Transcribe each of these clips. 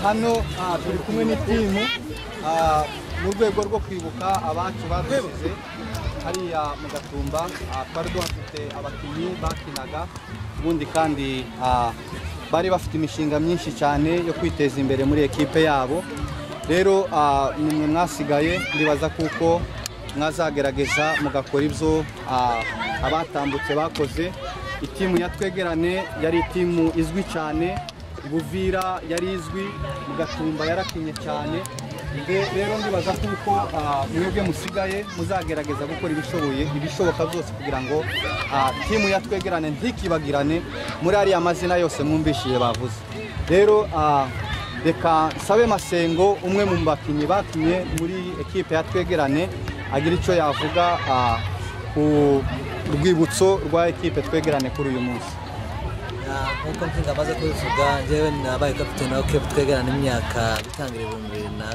hano ah, turi kumwe n'itimu ah, mu rwego rwo kwibuka abacu badusize hariya mu gatumba ah, twari duhafite abakinnyi bakinaga ubundi kandi ah, bari bafite imishinga myinshi cyane yo kwiteza imbere muri ekipe yabo rero ah, ni mwe mwasigaye ndibaza kuko mwazagerageza mugakora ibyo ah, abatambutse bakoze itimu ya twegerane yari itimu izwi cyane Buvira yari izwi Mugatumba yarakinye cyane Nde- rero ndibaza kuko ah, mwebwe musigaye muzagerageza gukora ibishoboye ibishoboka byose kugira ngo ah, timu yatwegerane ntikibagirane muri ariya mazina yose mwumvishije bavuze rero ah, reka nsabe masengo umwe mu bakinnyi bakinye muri ekipe yatwegerane agira icyo yavuga ah, ku rwibutso rwa ekipe twegerane kuri uyu munsi nk'uko mvuga amaze kubivuga njyewe nabaye kapitene wa kebu twegerana imyaka gutangira ibihumbi bibiri na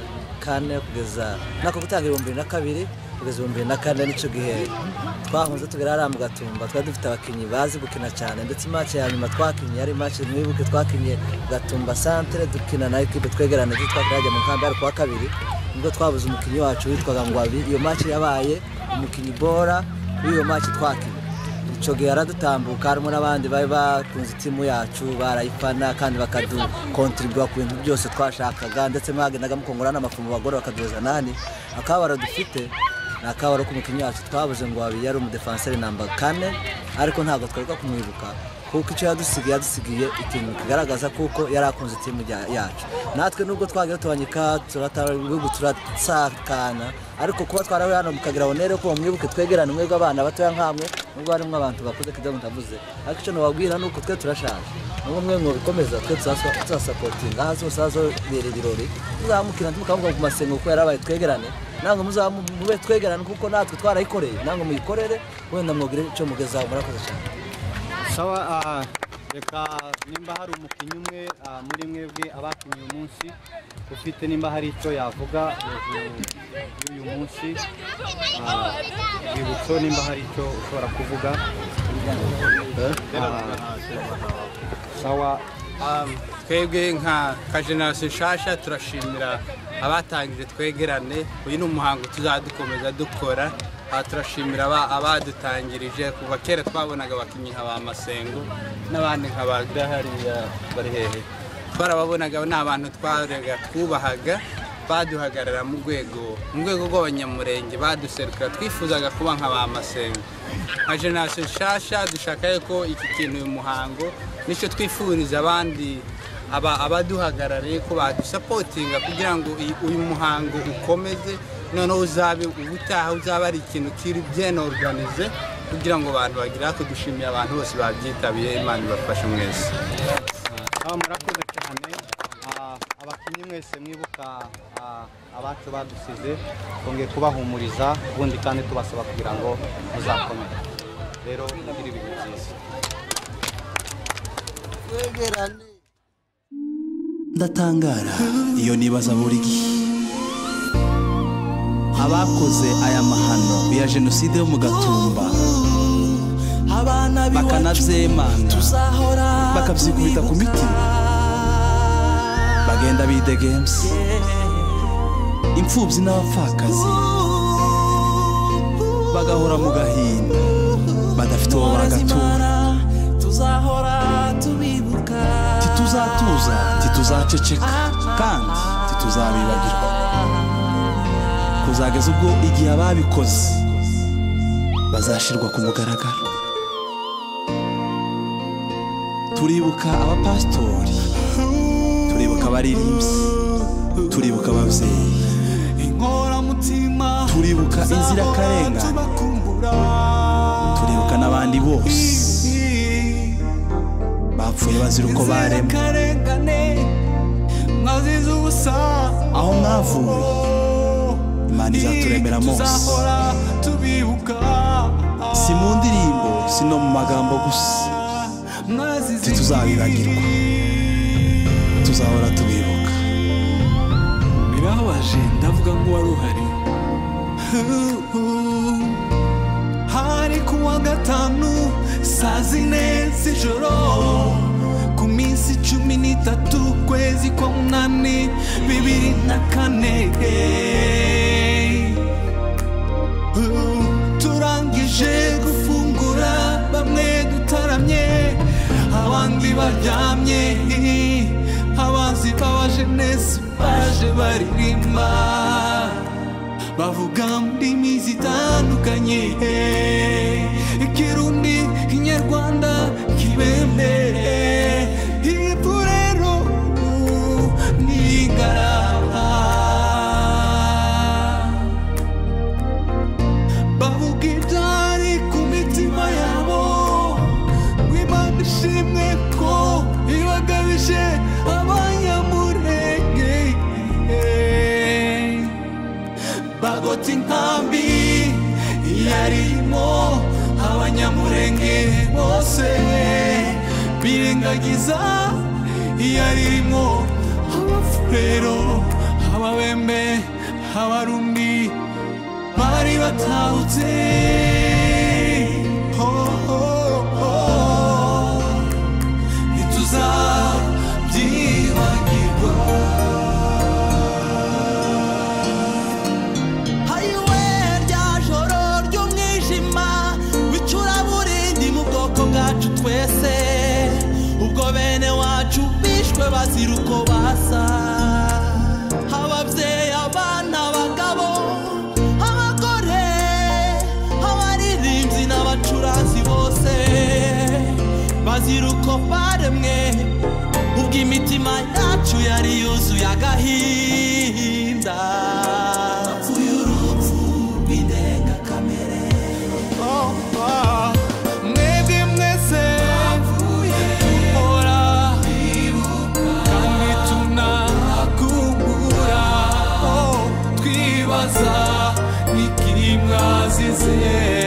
kane kugeza nako gutangira ibihumbi bibiri na kabiri kugeza ibihumbi bibiri na kane nicyo gihe twahunze tugera hariya mu gatumba twari dufite abakinnyi bazi gukina cyane ndetse make ya nyuma twakinnye yari make mwibuke twakinnye gatumba santere dukina na ekipe twegerana yitwa kirajya mu kamba ku wa kabiri nibwo twabuze umukinnyi wacu witwaga ngwabi iyo make yabaye umukinnyi bora w'iyo make twakinnye icyo gihe yaradutambuka harimo n'abandi bari bakunze itimu yacu barayifana kandi bakadukontribura ku bintu byose twashakaga ndetse mwagendaga mukongora n'amafunguro abagore bakaduhuza nani akabaro dufite ni akabaro k'umukinnyi wacu twabuze ngo wabiye ari umudefanseri namba kane ariko ntabwo twaruka kumwibuka kuko icyo yadusigiye yadusigiye ikintu kigaragaza kuko yari akunze itimu rya- yacu natwe nubwo twagira tubanyika ibihugu turasakana ariko kuba twarawe hano mukagira bonere ko mwibuke twegerane mwebwe abana batoya nkamwe nubwo harimo abantu bakuze kidogo ndavuze ariko icyo nababwira ni uko twe turashaje nubwo mwe mwabikomeza twe tuzaswa- tuzasapotinga aha zose hazobera ibirori muzamukira mukavuga ku masengo kuko yarabaye twegerane ntabwo muzamube twegerane kuko natwe twarayikoreye ntabwo muyikorere wenda mwogire icyo mugezaho murakoze cyane sawa ah, reka nimba hari umukinnyi umwe ah, muri mwebwe abakinnye uyu munsi ufite nimba hari icyo yavuga hejuru y'uyu munsi ah, rwibutso nimba hari icyo ushobora kuvuga Ah, sawa Um, twebwe nka kajenarasiyo nshasha turashimira abatangije twegerane uyu ni umuhango tuzadukomeza dukora aha turashimira aba- abadutangirije kuva kera twabonaga abakinnyi nka ba masengo n'abandi nka ba hariya bari hehe twarababonaga ni abantu twarega twubahaga baduhagarara mu rwego mu rwego rw'abanyamurenge baduserukira twifuzaga kuba nka ba masengo nka jenarasiyo nshasha dushaka ko iki kintu uyu muhango nicyo twifuriza abandi aba abaduhagarariye ko badusapotinga kugira ngo iyi- uyu muhango ukomeze noneho uzabe ubutaha uzaba ari ikintu kiri bien organize kugira ngo abantu bagire ako dushimiye abantu bose babyitabiriye imana ibafashe mwese Ah, murakoze cyane Ah, abakinnyi mwese mwibuka ah, abacu badusize twongeye kubahumuriza ubundi kandi tubasaba kugira ngo muzakomere rero mugire ibihe byiza ndatangara iyo nibaza buri gihe abakoze aya mahano ya jenoside yo mu gatumba bakanabyemana bakabyikubita ku mitima bagenda bidegemse imfubyi n'abapfakazi bagahora mu gahinda badafite uwo bagatura tituzatuza tituzaceceka kandi tituzabibagirwa kuzageza ubwo igihe ababikoze bazashyirwa ku mugaragaro turibuka abapasitori turibuka abaririmbyi turibuka ababyeyi turibuka inzirakarengane turibuka n'abandi bose bapfuye bazira uko baremwe aho mwavuye imana izaturemera mose si mu ndirimbo si no mu magambo gusa ntituzabibagirwa tuzahora tubibuka birababaje ndavuga ngo wari uhari hari ku wa gatanu saa zine z'ijoro ku minsi cumi n'itatu ukwezi kwa munani bibiri na kane Ubu turangije gufungura bamwe dutaramye abandi baryamye abanzi b'abajenesi baje baririmba bavuga mu ndimi zitandukanye ikirundi ikinyarwanda kibembe hepfo rero ni ingaraba bavuga ibyari ku mitima yabo ngo imana ishimwe ko ibagabije abanyamurenge bagota inkambi yarimo abanyamurenge bose birengagiza yarimo abafurero ababembe abarundi bari batahutse Oh, oh, oh. ntituzabyibagirwa hayiwe rya joro ry'umwijima w'icuraburindi mu bwoko bwacu twese ubwo bene wacu bishwe bazira uko basa ababyeyi abana abagabo abagore abaririmbyi n'abacuranzi bose bazira uko baremwe ubwo imitima yacu yari yuzuye agahinda Napfuye urupfu rw'indengakamere. Oh, oh. Mwebwe mwese hora kandi tunakungura twibaza iki mwazize